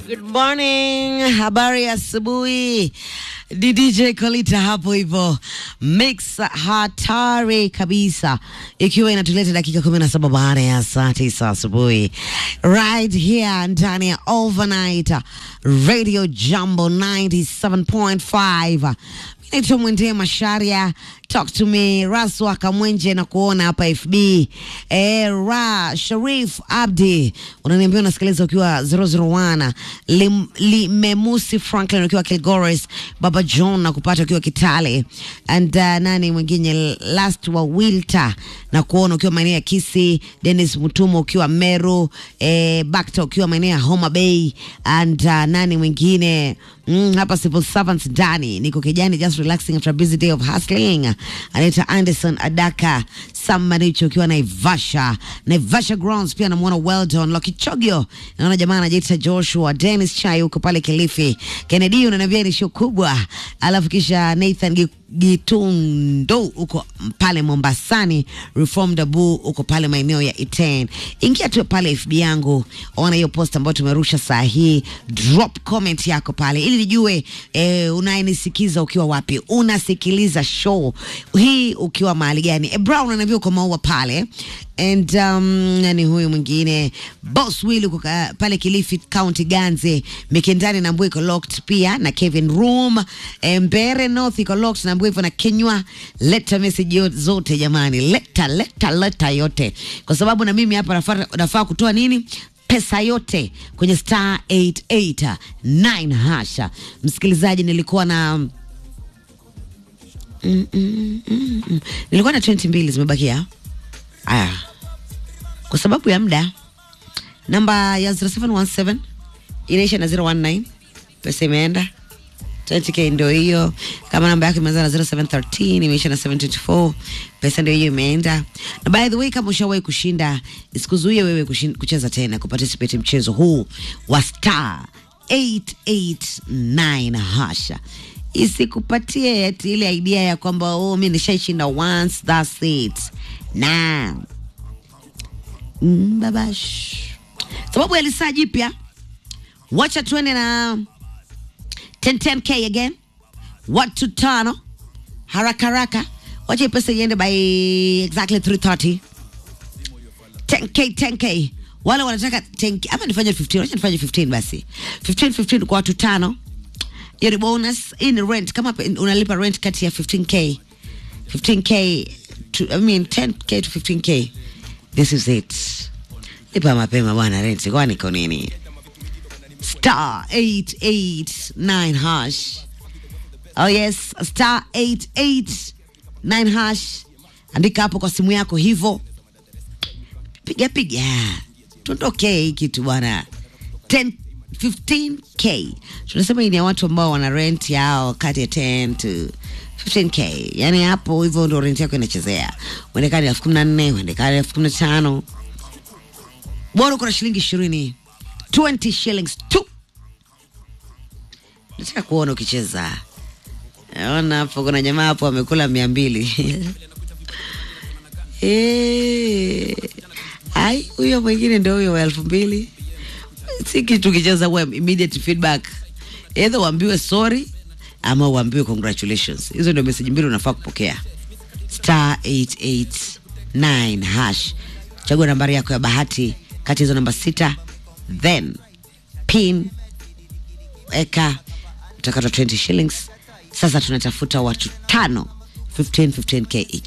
Good morning, habari ya asubuhi. Ni DJ Kolita hapo hivyo, mix hatari kabisa, ikiwa inatuleta dakika kumi na saba baada ya saa tisa asubuhi, right here ndani ya overnight radio Jambo 97.5 naitwa Mwende Masharia, talk to me Raswa Kamwenje na kuona hapa FB. Eh, Ra Sharif Abdi unaniambia unasikiliza ukiwa 001 Lim, Limemusi Franklin ukiwa Kilgoris, Baba John na kupata ukiwa Kitale and uh, nani mwingine last wa Wilta na kuona ukiwa maeneo ya Kisi, Dennis Mutumo ukiwa Meru, eh, Bakta ukiwa maeneo ya Homa Bay and uh, nani mwingine mm, hapa civil servants ndani niko kijani just relaxing after a busy day of hustling. Anaitwa Anderson Adaka Sam Maricho ukiwa Naivasha, Naivasha grounds pia namuona Weldon Lokichogio, naona jamaa anajiita Joshua Dennis Chai huko pale Kilifi, Kennedy unaniambia ni show kubwa, alafu kisha Nathan Gi- Gitundo huko pale Mombasani, Reformed Abu huko pale maeneo ya Iten. Ingia tu pale FB yangu, ona hiyo post ambayo tumerusha saa hii, drop comment yako pale ili nijue eh, unayenisikiza ukiwa wapi, unasikiliza show hii ukiwa mahali gani. E, Brown ananiambia uko maua pale and um, nani huyu mwingine Boss Will uko ka- pale Kilifi County Ganze, Mikindani na Mbwe iko locked pia na Kevin Room, eh, Mbere North iko locked na Mbwe hivyo na Kenywa. Leta message yo- zote jamani, leta leta leta yote, kwa sababu na mimi hapa nafaa nafaa kutoa nini pesa yote kwenye star 889 hasha. Msikilizaji, nilikuwa na mm, mm, mm, mm. nilikuwa na 20 mbili zimebakia. Aya, kwa sababu ya muda, namba ya 0717 inaisha na 019, pesa imeenda 20k ndio hiyo. Kama namba yako imeanza na 0713 imeisha na 724, pesa ndio hiyo imeenda. Na by the way, kama ushawahi kushinda, isikuzuie wewe kushin- kucheza tena, kuparticipate mchezo huu wa star 889 hasha isikupatie ati ile idea ya kwamba oh, mi nishaishinda once that's it na mm, babash sababu ya lisaa jipya wacha tuende na 1010k again watu tano haraka haraka wacha hii pesa iende by exactly 330 10k 10k wale wanataka 10k ama nifanye 15 wacha nifanye 15 basi 15 15 kwa watu tano hiyo ni bonus hii ni rent kama pe- unalipa rent kati ya 15k 15k to, I mean 10k to 15k this is it lipa mapema bwana rent kwani iko nini star 889 hash oh yes star 889 hash andika hapo kwa simu yako hivyo piga piga tuondoke hii kitu bwana 10 15k tunasema hii ni ya watu ambao wana rent yao kati ya 10 to 15k yani hapo hivyo ndo rent yako inachezea uendekani elfu kumi na nne uendekani elfu kumi na tano bora uko na shilingi ishirini 20 shillings tu nataka kuona ukicheza naona hapo kuna jamaa hapo amekula mia mbili Eh, ai huyo mwingine ndio huyo wa elfu mbili si kitu kicheza huwa immediate feedback either uambiwe sorry ama uambiwe congratulations hizo ndio meseji mbili unafaa kupokea star 889 hash chagua nambari yako ya bahati kati ya hizo namba sita then pin eka utakata 20 shillings sasa tunatafuta watu tano 15 15k each